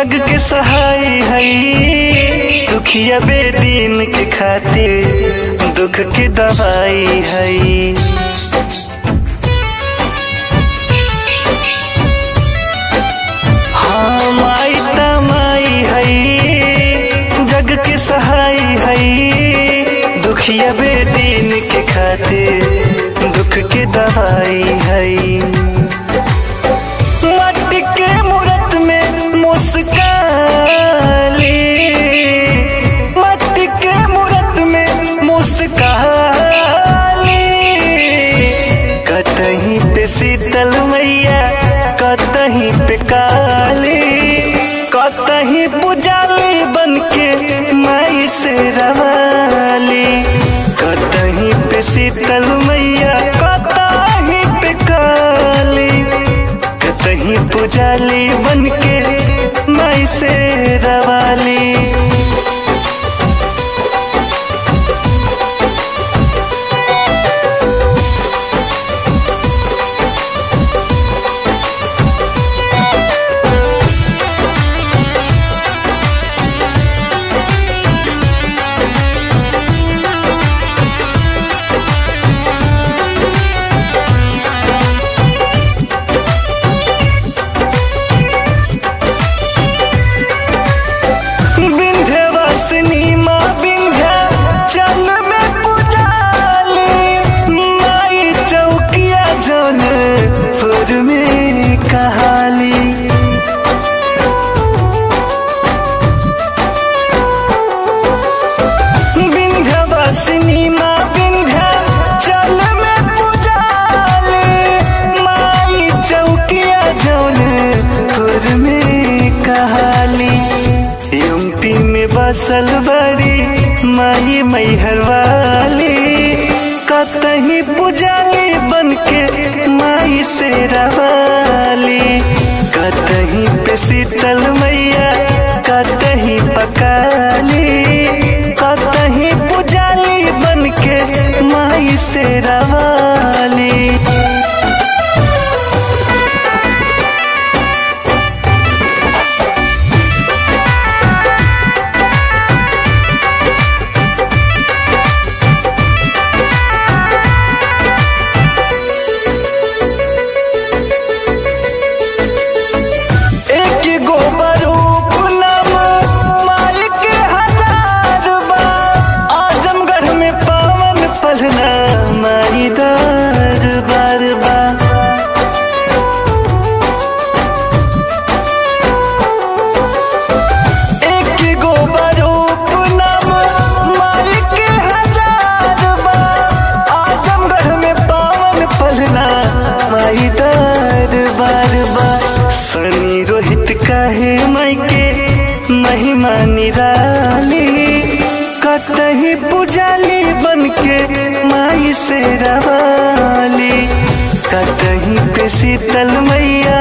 जग के सहाय हई दुखिया बेदीन के खातिर दुख के दवाई हई हाँ माई तमाई हई जग के सहाय हई दुखिया बेदीन के खातिर दुख के दवाई हई मट्टी के मूरत में मुस्काली मट्टी के मूरत में मुस्काली कतहीं पे शीतल मैया कतहीं पे काली कतहीं पुजाली बन के माई से रवाली कतहीं पे शीतल मैया कतहीं पे काली कतहीं पुजाली बन के माई से रवाली विंध्यवासिनी माँ विंध्या चल में पुजाली माई चौकिया जन फुर में कहाली विंध्यवासिनी माँ विंध्या चल में पुजाली माई चौकिया जन फुर में कहाली यूपी में बसल बड़ी माई मैहर वाली कतहीं पुजाली बन के माई से रवाली कतहीं पे शीतल मैया कतहीं पकाली कतहीं पुजाली बन के माई से रवाली एक गो बरूप नाम मालिक हजार बा आजमगढ़ में पावन पलना माई दरबार बा एक गो बरूप नाम मालिक हजार बा आजमगढ़ में पावन पलना माई दरबार बा सनी रोहित काहे माई के महिमा निराली कतही पुजाली बन के माई से रवाली कतही पे शीतल मैया